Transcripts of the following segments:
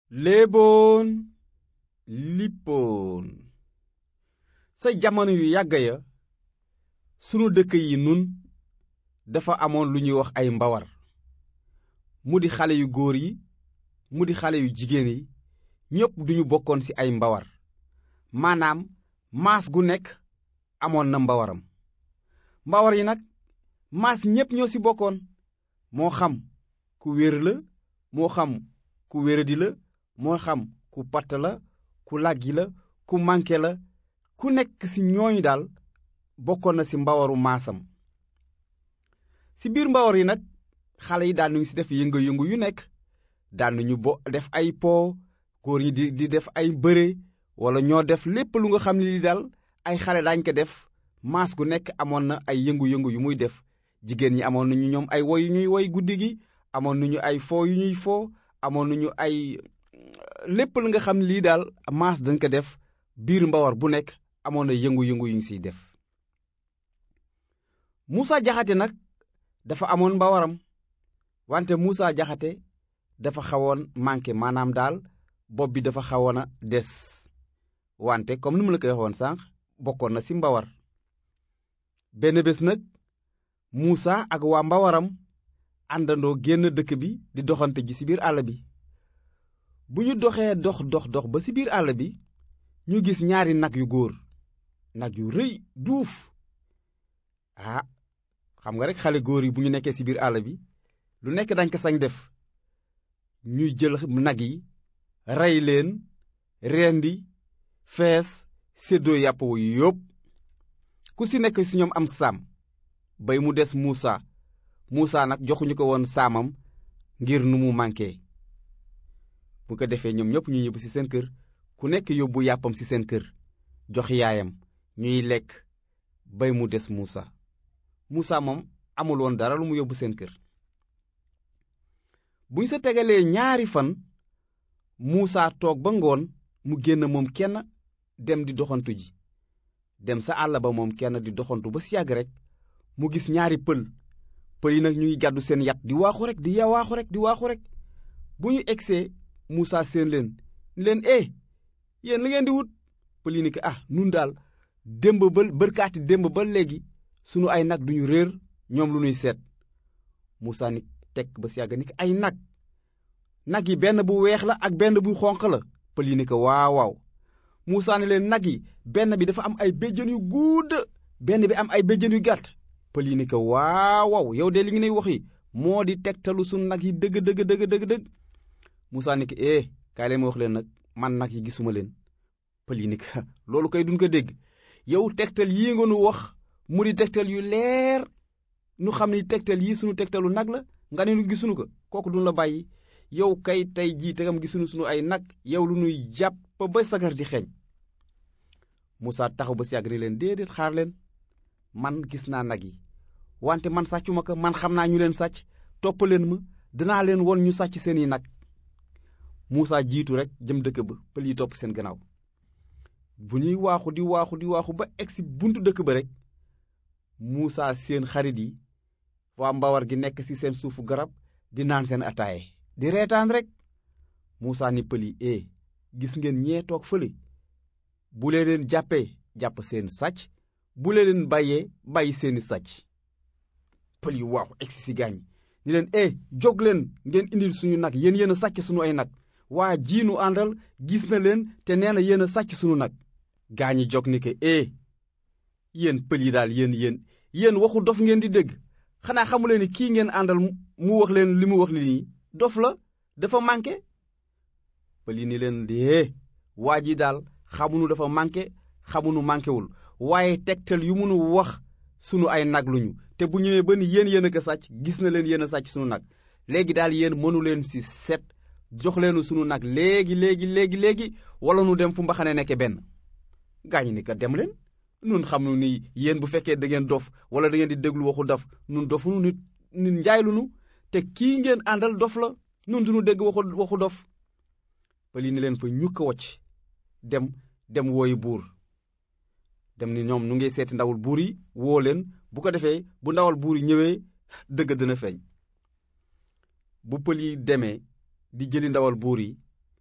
léeboon lippoon sa jamono yu yàgg ya sunu dëkk yi nun dafa amoon lu ñuy wax ay mbawar mu di xale yu góor yi mu di xale yu jigéen yi ñépp duñu bokkoon ci ay mbawar maanaam maas gu nekk amoon na mbawaram mbawar yi nag maas ñépp ñoo ci bokkoon moo xam ku wér la moo xam ku wéradi la moo xam ku patt la ku làggi la ku mànke la ku nekk ci ñooñu daal bokkoon na ci mbawaru maasam ci biir mbawar yi nag xale yi daan nañu ci def yëngu-yëngu yu nekk daan nañu bo def ay po góor ñi di di def ay bëre walla ñoo def lépp lu nga xam ne li daal ay xale daañ ko def maas gu nekk amoon na ay yëngu-yëngu yu muy def jigéen ñi amoon nañu ñoom ay woy yu ñuy woy guddi gi amoon nañu ay foo yu ñuy foo amoon nañu ay lépp lu nga xam ne lii daal maas dañ ko def biir mbawar bu nekk amoon na yëngu-yëngu yu ñu siy def Moussa Jaxate nag dafa amoon mbawaram wante Moussa Jaxate dafa xawoon manqué maanaam daal bopp bi dafa xawoon a des wante comme ni mu la koy waxoon sànq bokkoon na ci mbawar benn bés nag Moussa ak waa mbawaram àndandoo génn dëkk bi di doxante ji ci biir àll bi bu ñu doxee dox dox dox ba ci biir àll bi ñu gis ñaari nag yu góor nag yu rëy duuf ah xam nga rekk xale góor yi bu ñu nekkee ci biir àll bi lu nekk dañ ko sañ def ñuy jël nag yi rey leen rendi fees séddoo yàpp wu yópp ku ci nekk ci ñoom am saam bay mu des Muusa Muusa nag joxuñu ko woon saamam ngir nu mu manqué bu ko defee ñoom ñépp ñu ñibbu ci seen kër ku nekk yóbbu yàppam ci seen kër jox yaayam ñuy lekk bay mu des Muusa Muusa moom amul woon dara lu mu yóbbu seen kër bu ñu sa tegalee ñaari fan Muusa toog ba ngoon mu génn moom kenn dem di doxantu ji dem sa àll ba moom kenn di doxantu ba si yàgg rek mu gis ñaari pël pël yi nag ñu ngi gàddu seen yat di waaxu rek di ya waaxu rek di waaxu rek bu ñu egsee Muusa seen leen ni leen eh yéen li ngeen di wut pël yi ni ko ah nun daal démb ba bërkaati démb ba léegi sunu ay nag duñu réer ñoom lu nuy seet Muusa ni tekk ba si yàgg ni ko ay nag nag yi benn bu weex la ak benn bu xonq la pël yi ni ko waaw waaw Muusa ne leen nag yi benn bi dafa am ay béjjën yu gudd benn bi am ay béjjën yu gàtt pël yi ni ko waaw waaw yow de li ngi nuy wax yi moo di tegtalu sunu nag yi dëgg dëgg dëgg dëgg dëgg Muusa ni ko eh kaay leen ma wax leen nag man nag yi gisuma leen pël yi ni ko loolu koy duñ ko dégg yow tegtal yii nga nu wax mu di tegtal yu leer nu xam ni tegtal yii sunu tegtalu nag la nga ne nu gisunu ko kooku duñ la bàyyi yow kay tey jii tegam gisunu sunu ay nag yow lu nuy jàpp ba sagar di xeeñ Moussa taxaw ba si yàgg leen déedéet xaar leen man gis naa nag yi wante man sàccuma ko man xam naa ñu leen sàcc topp leen ma dinaa leen won ñu sàcc seeni nag Moussa jiitu rek jëm dëkk ba pël yi topp seen gannaaw bu ñuy waaxu di waaxu di waaxu ba egsi buntu dëkk ba rek Moussa seen xarit yi waa mbawar gi nekk ci seen suufu garab di naan seen ataaye di reetaan rek Moussa ni pël yi eh gis ngeen ñee toog fële bu lee leen jàppee jàpp seen sàcc bu lee leen bàyyee bàyyi seeni sàcc pël yi waaxu egsi ci gaañ ni leen eh jóg leen ngeen indil suñu nag yéen yéen a sàcc suñu ay nag waa jiinu àndal gis na leen te nee na yéen a sàcc suñu nag gaañi jóg ni ko eh yéen pël yi daal yéen yéen yéen waxu dof ngeen di dégg xanaa xamuleen ni kii ngeen àndal mu wax leen li mu wax li nii dof la dafa manqué pël yi ni leen dee waa ji daal xamunu dafa manqué xamunu manquéwul waaye tegtal yu munu wax sunu ay nag luñu te bu ñëwee ba ni yéen yéen a ko sàcc gis na leen yéen a sàcc sunu nag léegi daal yéen mënu leen ci set jox leenu sunu nag léegi léegi léegi léegi wala nu dem fu mbaxane nekke benn gaañu ni ko dem leen nun xam nu ni yéen bu fekkee da ngeen dof wala da ngeen di déglu waxu dof nun dofunu nit nit njaay lunu te kii ngeen àndal dof la nun duñu dégg waxu waxu dof pël yi ni leen fa ñukk wocc dem dem wooyi buur dem ni ñoom nu ngi seeti ndawul buur yi woo leen bu ko defee bu ndawal buur yi ñëwee dëgg dina feeñ bu pël yi demee di jëli ndawal buur yi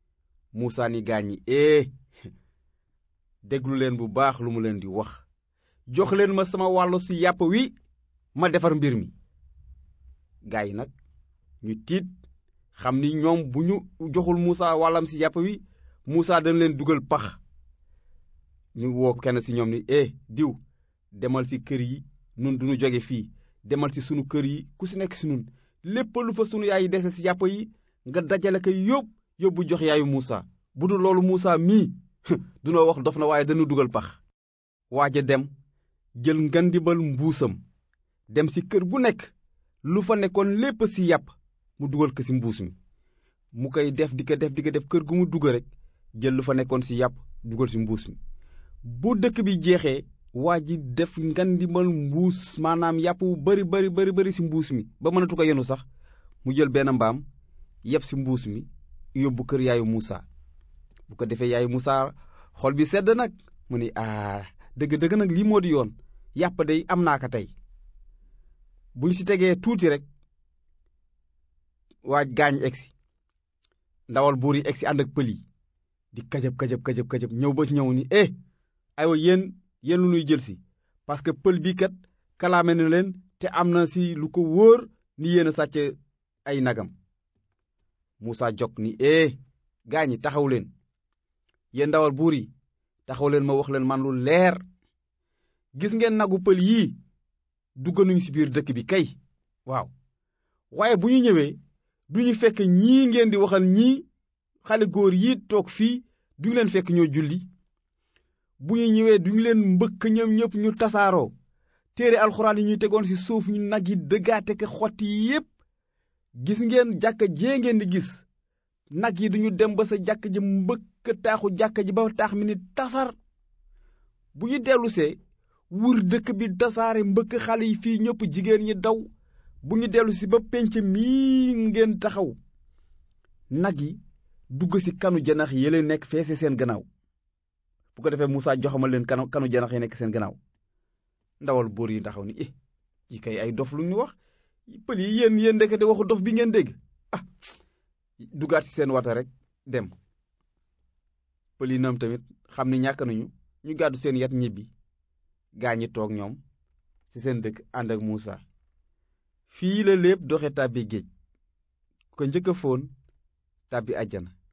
Muusaa ni gaañ ñi ee déglu leen bu baax lu mu leen di wax jox leen ma sama wàllu ci yàpp wi ma defar mbir mi gaay yi nag ñu tiit xam ni ñoom bu ñu joxul Muusaa wàllam ci yàpp wi Muusaa dañ leen dugal pax ñu woo kenn ci ñoom ni eh diw demal ci kër yi nun duñu jóge fii demal ci sunu kër yi ku ci nekk ci nun lépp lu fa sunu yaay dese ci yàpp yi nga dajale ko yóbbu yóbbu jox yaayu Muusaa bu dul loolu Muusaa mii dunoo wax dof na waaye dañu dugal pax waaja dem jël ngandibal mbuusam dem ci kër gu nekk lu fa nekkoon lépp ci yàpp mu dugal ko ci mbuus mi mu koy def di ko def di ko def kër gu mu dugg rek jël lu fa nekkoon ci yàpp dugal ci mbuus mi bu dëkk bi jeexee waa ji def ngandimal mbuus maanaam yàpp wu bari bari bari bari ci mbuus mi ba mënatu ko yenu sax mu jël benn mbaam yeb ci mbuus mi yóbbu kër yaayu Muusaa bu ko defee yaayu Muusaa xol bi sedd nag mu ni aa dëgg dëgg nag lii moo di yoon yàpp day am naa ko tey bu ñu ci tegee tuuti rek waaj gaañ egsi ndawal buur yi egsi ànd ak pël yi di kajab kajab kajab kajab ñëw ba ci ñëw ni eh aywa yéen yéen lu ñuy jël si parce que pël bii kat kalaame na leen te am na si lu ko wóor ni yéen a sàcc ay nagam Muusaa jog ni eh gaañi taxaw leen yéen ndawal buur yi taxaw leen ma wax leen man lu leer gis ngeen nagu pël yii dugg nañu ci biir dëkk bi kay waaw waaye bu ñu ñëwee du ñu fekk ñii ngeen di waxal ñii xale góor yi toog fii duñu leen fekk ñoo julli bu ñu ñëwee duñu leen mbëkk ñoom ñëpp ñu tasaaroo téere alxuraan yi ñuy tegoon ci suuf ñu nag yi dëggaate ko xotti yépp gis ngeen jàkka jee ngeen di gis nag yi duñu dem ba sa jàkk ji mbëkk taaxu jàkka ji ba taax mi ni tasar bu ñu dellusee wur dëkk bi tasaare mbëkk xale yi fii ñëpp jigéen ñi daw bu ñu dellu si ba pénc mii ngeen taxaw nag yi dugg ci kanu janax yi leen nekk fee ci seen gannaaw bu ko defee Muusaa joxamal leen kanu kanu janax yi nekk seen gannaaw ndawal buur yi taxaw ni eh yi kay ay dof lu ñu wax pël yi yéen yéen ndekete waxu dof bi ngeen dégg ah duggaat ci seen wata rek dem pël yi ñoom tamit xam ni ñàkk nañu ñu gàddu seen yat ñibbi gaa ñi toog ñoom ci seen dëkk ànd ak Muusaa fii la lépp doxe tàbbi géej ko njëkk a foon tàbbi àjjana